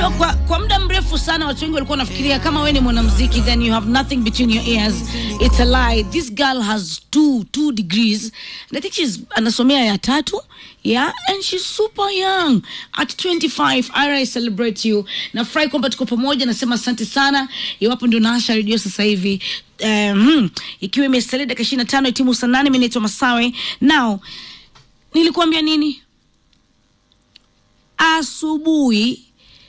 Unajua, kwa, kwa muda mrefu sana watu wengi walikuwa wanafikiria kama wewe ni mwanamuziki then you have nothing between your ears. It's a lie. This girl has two two degrees and I think she's anasomea ya tatu yeah and she's super young at 25 Ira I celebrate you. Nafurahi kwamba tuko pamoja, nasema asante sana. Iwapo ndio naasha redio sasa hivi um, ikiwa imesalia dakika 25 itimu saa nane. Mimi naitwa Masawe. Now nilikuambia nini asubuhi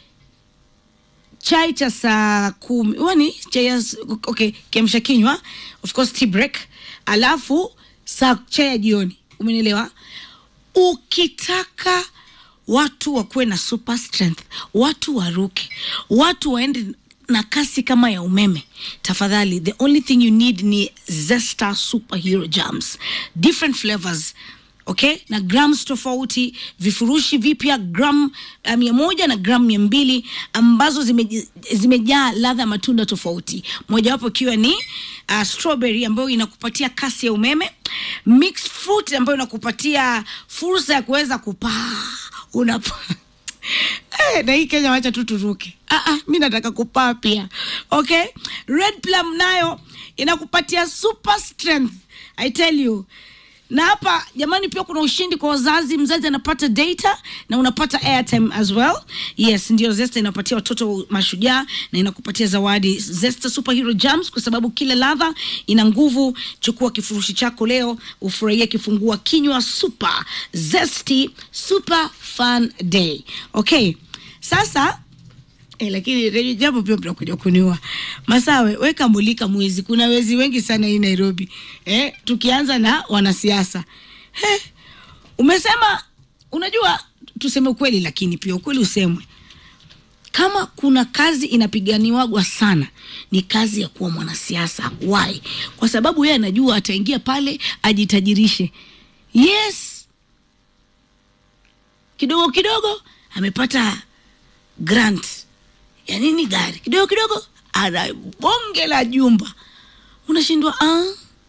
chai cha saa kumi wani chai ya okay, kiamsha kinywa of course tea break, alafu saa chai ya jioni. Umenielewa? Ukitaka watu wakuwe na super strength, watu waruke, watu waende na kasi kama ya umeme, tafadhali, the only thing you need ni Zesta superhero jams, different flavors okay na grams tofauti vifurushi vipya gram uh, mia moja na gram mia mbili ambazo zime- zimejaa ladha ya matunda tofauti mojawapo ikiwa ni uh, strawberry ambayo inakupatia kasi ya umeme mixed fruit ambayo inakupatia fursa ya kuweza kupaa unapa Eh, na hii Kenya wacha tu turuke. Ah, ah, mi nataka kupaa pia. Okay? Red plum nayo inakupatia super strength. I tell you. Na hapa jamani, pia kuna ushindi kwa wazazi. Mzazi anapata data na unapata airtime as well. Yes, ndio Zesta inapatia watoto mashujaa na inakupatia zawadi Zesta Superhero Jams, kwa sababu kila ladha ina nguvu. Chukua kifurushi chako leo, ufurahie kifungua kinywa super zesty super fun day. Okay, sasa Eh, lakini redio jambo pia mtakuja kuniua. Masawe, weka mulika mwizi. Kuna wezi wengi sana hii Nairobi. Eh, tukianza na wanasiasa. Eh, umesema unajua tuseme ukweli lakini pia ukweli usemwe. Kama kuna kazi inapiganiwagwa sana ni kazi ya kuwa mwanasiasa. Why? Kwa sababu yeye anajua ataingia pale ajitajirishe. Yes. Kidogo kidogo amepata grant ya nini gari kidogo kidogo ana bonge la jumba unashindwa ah?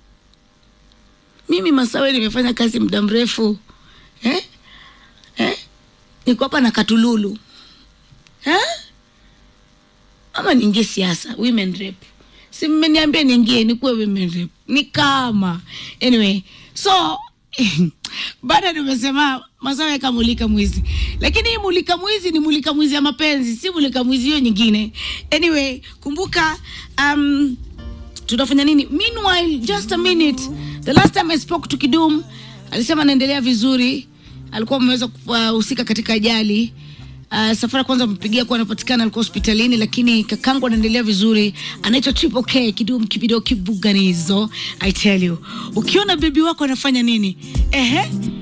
mimi masawe nimefanya kazi muda mrefu eh? Eh? niko hapa na katululu eh? ama niingie siasa women rep si mmeniambia niingie nikuwe women rep ni kama anyway so bado nimesema masawa yaka mulika mwizi lakini hii mulika mwizi ni mulika mwizi ya mapenzi si mulika mwizi hiyo nyingine anyway kumbuka um, tutafanya nini meanwhile just a minute the last time i spoke to kidum alisema anaendelea vizuri alikuwa ameweza kuhusika katika ajali Uh, safari kwanza mpigia kuwa anapatikana alikuwa hospitalini lakini kakangu anaendelea vizuri anaitwa triple k kidum kibido kibuganizo i tell you ukiona bebi wako anafanya nini ehe